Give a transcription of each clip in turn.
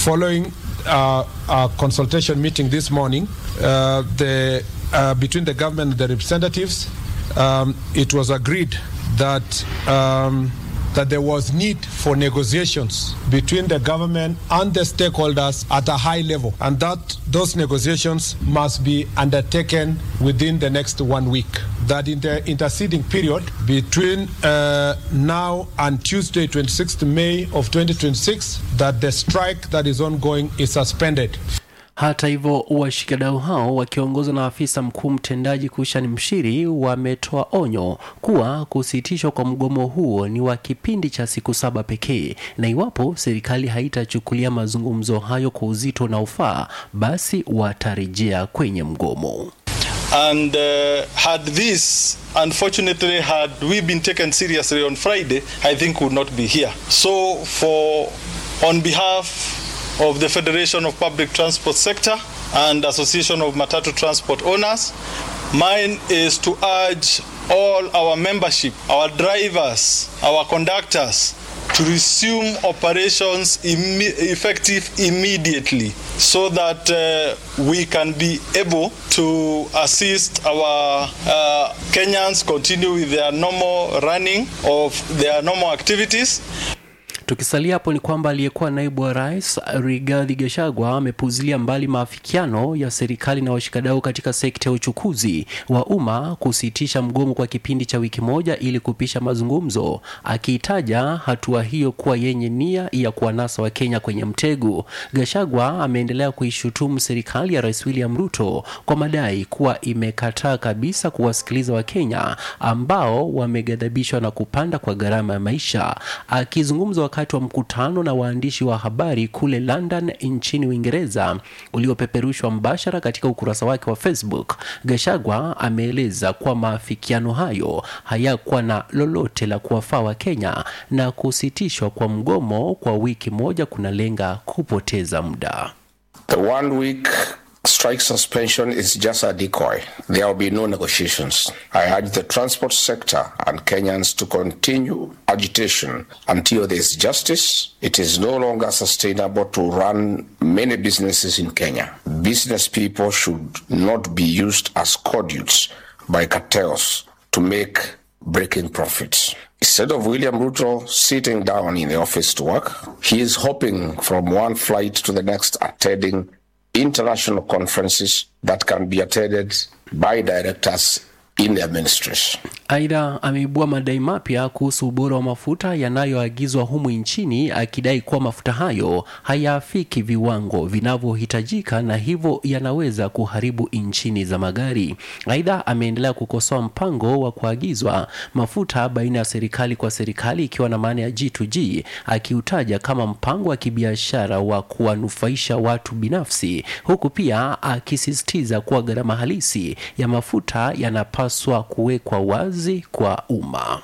following uh, a consultation meeting this morning, uh, the, uh, between the government and the representatives, um, it was agreed that um, that there was need for negotiations between the government and the stakeholders at a high level, and that those negotiations must be undertaken within the next one week. That in the interceding period between uh, now and Tuesday, 26th May of 2026, that the strike that is ongoing is suspended. Hata hivyo washikadau hao wakiongozwa na afisa mkuu mtendaji Kushani Mshiri wametoa onyo kuwa kusitishwa kwa mgomo huo ni wa kipindi cha siku saba pekee, na iwapo serikali haitachukulia mazungumzo hayo kwa uzito unaofaa, basi watarejea kwenye mgomo. And uh, had this, unfortunately, had we been taken seriously on Friday, I think we would not be here. So, for on behalf of the Federation of Public Transport Sector and Association of Matatu Transport Owners. Mine is to urge all our membership, our drivers, our conductors to resume operations imme- effective immediately so that uh, we can be able to assist our uh, Kenyans continue with their normal running of their normal activities. Tukisalia hapo ni kwamba aliyekuwa naibu wa rais Rigathi Gachagua amepuzilia mbali maafikiano ya serikali na washikadau katika sekta ya uchukuzi wa umma kusitisha mgomo kwa kipindi cha wiki moja ili kupisha mazungumzo, akiitaja hatua hiyo kuwa yenye nia ya kuwanasa Wakenya kwenye mtego. Gachagua ameendelea kuishutumu serikali ya Rais William Ruto kwa madai kuwa imekataa kabisa kuwasikiliza Wakenya ambao wameghadhabishwa na kupanda kwa gharama ya maisha. Akizungumza wakati wa mkutano na waandishi wa habari kule London nchini Uingereza uliopeperushwa mbashara katika ukurasa wake wa Facebook, Gachagua ameeleza kuwa maafikiano hayo hayakuwa na lolote la kuwafaa Wakenya na kusitishwa kwa mgomo kwa wiki moja kunalenga kupoteza muda. The one week strike suspension is just a decoy. There will be no negotiations. I urge the transport sector and Kenyans to continue agitation until there is justice. It is no longer sustainable to run many businesses in Kenya. Business people should not be used as conduits by cartels to make breaking profits. Instead of William Ruto sitting down in the office to work, he is hopping from one flight to the next, attending international conferences that can be attended by directors in their ministries. Aidha, ameibua madai mapya kuhusu ubora wa mafuta yanayoagizwa humu nchini, akidai kuwa mafuta hayo hayaafiki viwango vinavyohitajika na hivyo yanaweza kuharibu injini za magari. Aidha, ameendelea kukosoa mpango wa kuagizwa mafuta baina ya serikali kwa serikali, ikiwa na maana ya G2G, akiutaja kama mpango wa kibiashara wa kuwanufaisha watu binafsi, huku pia akisisitiza kuwa gharama halisi ya mafuta yanapaswa kuwekwa wazi kwa umma.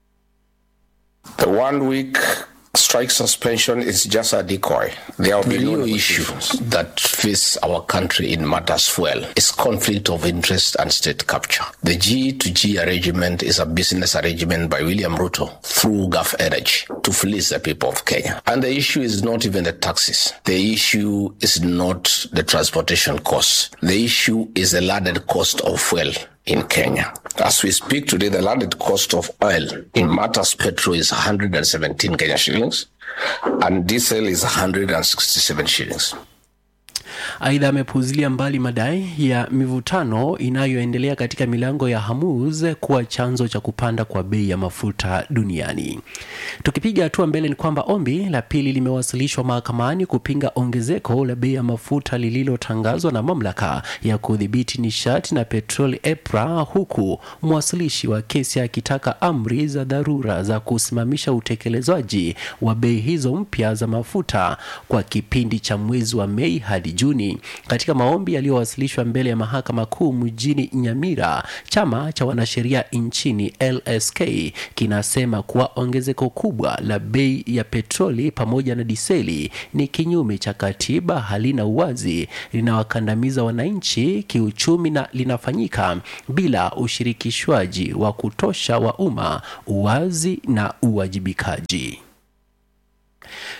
The one week strike suspension is just a decoy. There will be no issue that face our country in matters fuel is conflict of interest and state capture. The G to G arrangement is a business arrangement by William Ruto through Gulf Energy to fleece the people of Kenya. And the issue is not even the taxes. The issue is not the transportation costs. The issue is the landed cost of fuel in Kenya. As we speak today, the landed cost of oil in Matters Petrol is 117 Kenya shillings and diesel is 167 shillings. Aidha, amepuzilia mbali madai ya mivutano inayoendelea katika milango ya Hormuz kuwa chanzo cha kupanda kwa bei ya mafuta duniani. Tukipiga hatua mbele, ni kwamba ombi la pili limewasilishwa mahakamani kupinga ongezeko la bei ya mafuta lililotangazwa na mamlaka ya kudhibiti nishati na petroli EPRA, huku mwasilishi wa kesi akitaka amri za dharura za kusimamisha utekelezwaji wa bei hizo mpya za mafuta kwa kipindi cha mwezi wa Mei hadi Juni. Katika maombi yaliyowasilishwa mbele ya mahakama kuu mjini Nyamira, chama cha wanasheria nchini LSK kinasema kuwa ongezeko kubwa la bei ya petroli pamoja na diseli ni kinyume cha katiba, halina uwazi, linawakandamiza wananchi kiuchumi na linafanyika bila ushirikishwaji wa kutosha wa umma, uwazi na uwajibikaji.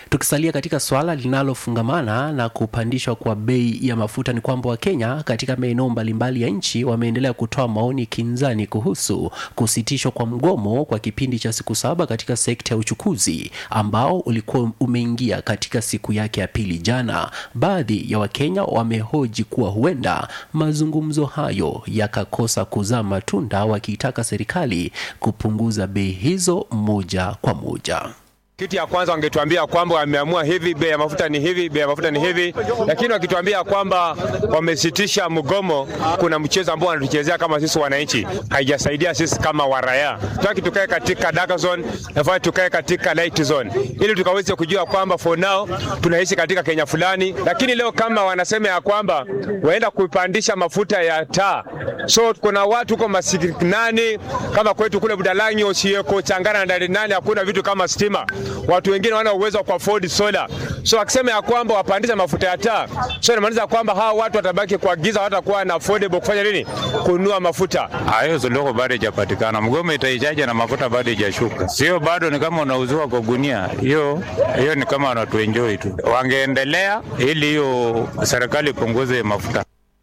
Tukisalia katika swala linalofungamana na kupandishwa kwa bei ya mafuta, ni kwamba Wakenya katika maeneo mbalimbali ya nchi wameendelea kutoa maoni kinzani kuhusu kusitishwa kwa mgomo kwa kipindi cha siku saba katika sekta ya uchukuzi ambao ulikuwa umeingia katika siku yake ya pili jana. Baadhi ya Wakenya wamehoji kuwa huenda mazungumzo hayo yakakosa kuzaa matunda, wakiitaka serikali kupunguza bei hizo moja kwa moja. Kitu ya kwanza wangetuambia kwamba wameamua hivi, bei ya mafuta ni hivi, bei ya mafuta ni hivi, lakini wakituambia kwamba wamesitisha mgomo, kuna mchezo ambao wanatuchezea kama sisi wananchi, haijasaidia sisi kama waraya. Tutaki tukae katika dark zone, nafaa tukae katika light zone, ili tukaweze kujua kwamba for now tunaishi katika Kenya fulani, lakini leo kama wanasema ya kwamba waenda kupandisha mafuta ya taa, so kuna watu huko masikinani kama kwetu kule Budalangi, Osieko, Changara na Darinani, hakuna vitu kama stima watu wengine wana uwezo wa kuafford solar. So akisema ya kwamba wapandisha mafuta ya taa, so inamaanisha kwamba hawa watu watabaki kwa giza, watakuwa na affordable kufanya nini? Kununua mafuta. Hayo suluhu bado haijapatikana. Mgomo itaijaje na mafuta bado haijashuka? Sio bado ni kama unauziwa kwa gunia. Hiyo hiyo ni kama wanatuenjoy tu. Wangeendelea ili hiyo serikali ipunguze mafuta.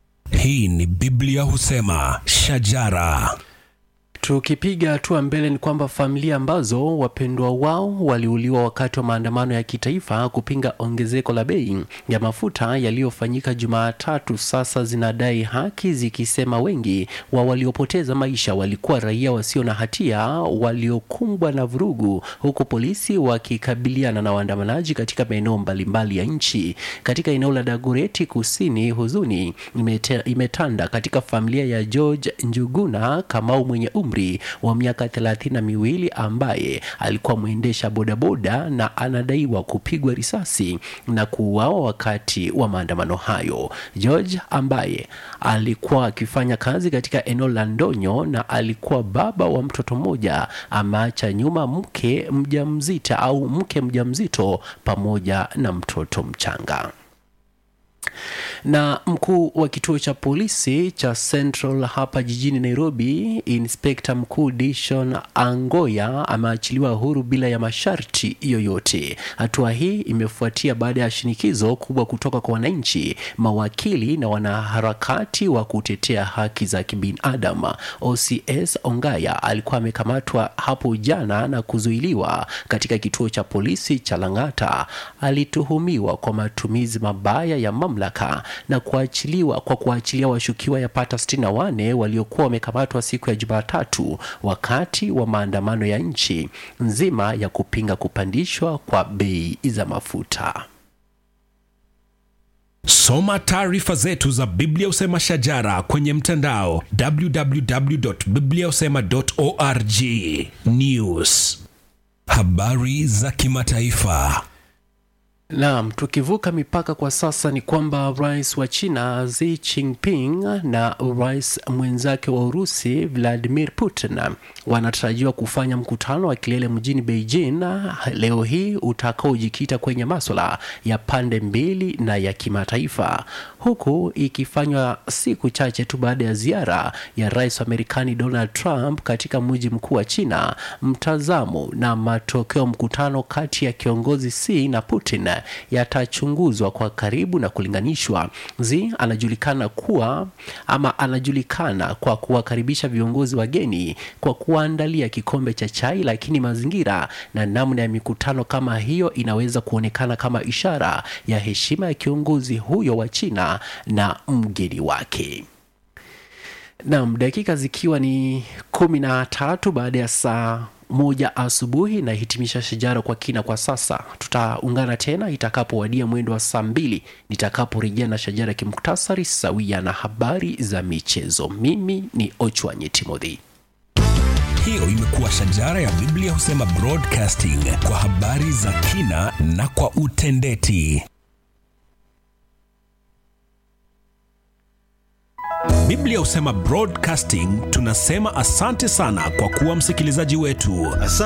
Hii ni Biblia husema shajara. Tukipiga hatua mbele ni kwamba familia ambazo wapendwa wao waliuliwa wakati wa maandamano ya kitaifa kupinga ongezeko la bei ya mafuta yaliyofanyika Jumatatu sasa zinadai haki, zikisema wengi wa waliopoteza maisha walikuwa raia wasio na hatia waliokumbwa na vurugu, huku polisi wakikabiliana na waandamanaji katika maeneo mbalimbali ya nchi. Katika eneo la Dagoreti Kusini, huzuni imete, imetanda katika familia ya George Njuguna Kamau mwenye umri wa miaka thelathini na miwili ambaye alikuwa mwendesha bodaboda na anadaiwa kupigwa risasi na kuuawa wakati wa maandamano hayo. George ambaye alikuwa akifanya kazi katika eneo la Ndonyo na alikuwa baba wa mtoto mmoja, ameacha nyuma mke mjamzito au mke mjamzito pamoja na mtoto mchanga na mkuu wa kituo cha polisi cha Central hapa jijini Nairobi, inspekta mkuu Dishon Angoya ameachiliwa huru bila ya masharti yoyote. Hatua hii imefuatia baada ya shinikizo kubwa kutoka kwa wananchi, mawakili na wanaharakati wa kutetea haki za kibinadamu. OCS Ongaya alikuwa amekamatwa hapo jana na kuzuiliwa katika kituo cha polisi cha Lang'ata. Alituhumiwa kwa matumizi mabaya ya mamlaka na kuachiliwa kwa kuachilia washukiwa yapata 64 waliokuwa wamekamatwa siku ya Jumatatu wakati wa maandamano ya nchi nzima ya kupinga kupandishwa kwa bei za mafuta. Soma taarifa zetu za Biblia Usema Shajara kwenye mtandao www.bibliausema.org. News, habari za kimataifa. Naam, tukivuka mipaka kwa sasa ni kwamba rais wa China Xi Jinping na rais mwenzake wa Urusi Vladimir Putin wanatarajiwa kufanya mkutano wa kilele mjini Beijing leo hii utakaojikita kwenye maswala ya pande mbili na ya kimataifa, huku ikifanywa siku chache tu baada ya ziara ya rais wa Marekani Donald Trump katika mji mkuu wa China. Mtazamo na matokeo mkutano kati ya kiongozi Xi na Putin yatachunguzwa kwa karibu na kulinganishwa. Xi anajulikana kuwa ama anajulikana kwa kuwakaribisha viongozi wageni kwa kuwaandalia kikombe cha chai, lakini mazingira na namna ya mikutano kama hiyo inaweza kuonekana kama ishara ya heshima ya kiongozi huyo wa China na mgeni wake. Naam, dakika zikiwa ni kumi na tatu baada ya saa moja asubuhi nahitimisha shajara kwa kina kwa sasa. Tutaungana tena itakapowadia mwendo wa saa mbili nitakaporejea na shajara kimuktasari sawia na habari za michezo. Mimi ni Ochwanye Timothy. Hiyo imekuwa shajara ya Biblia husema broadcasting kwa habari za kina na kwa utendeti. Biblia husema broadcasting, tunasema asante sana kwa kuwa msikilizaji wetu. Asante.